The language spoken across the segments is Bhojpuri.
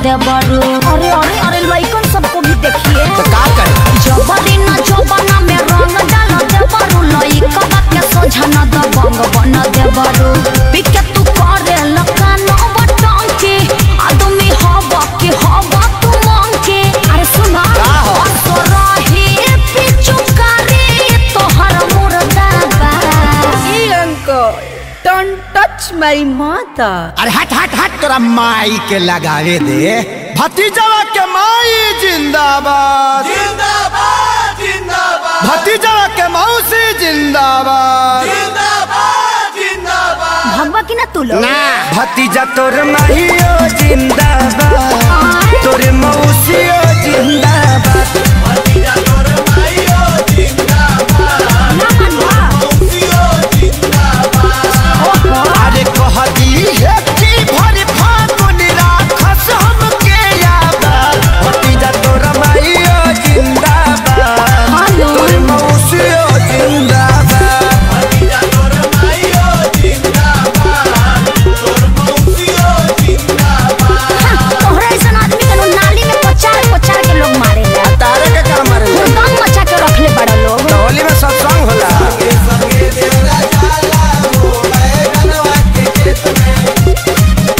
देवरू अरे अरे अरे लइकन सबको भी देखिए तो का करे जबरी न जबना में रंग डाल देवरू लइकन के सोझा न दबंग बन देवरू पिके तू करे लकान बटंकी आदमी हब के हब तू मंकी अरे सुना का हो? असरही पिचुकारी तोहर मुर्दाबा Hey uncle, don't touch my mother. अरे हट हट हट तोरा माई के लगावे दे भतीजवा के माई जिंदाबाद जिंदाबाद जिंदाबाद भतीजवा के मौसी जिंदाबाद जिंदाबाद जिंदाबाद भगवा की ना तू लोग ना भतीजा तोर माहियो जिंदाबाद तोर मौसियो जिंदाबाद भतीजा तोर माइयो जिंदाबाद ना मनवा मौसियो जिंदाबाद अरे कह दी है कि भरी फागुन राखस हमके याद भतीजा तोर माहियो जिंदाबाद हेलो तोर मौसियो जिंदाबाद भतीजा तोर माइयो जिंदाबाद तोर मौसियो जिंदाबाद तोहरा ऐसा आदमी के लोग नाली में पचार पचार के लोग मारे ला तारे के काम मारे हुड़दंग मचा के रखले बड़ा लोग होली में सत्संग होला संगे संगे देवरा जाला हो बैगनवा के खेत में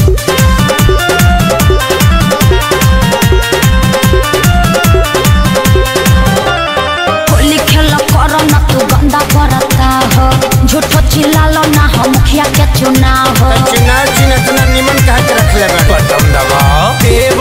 होली खेल कर न तू गंदा करता हो झूठो चिल्लालो ना हो मुखिया के चुनाव हो चुनाव चिन्ह इतना निमन कहा के रखले बा बटन दबाओ देव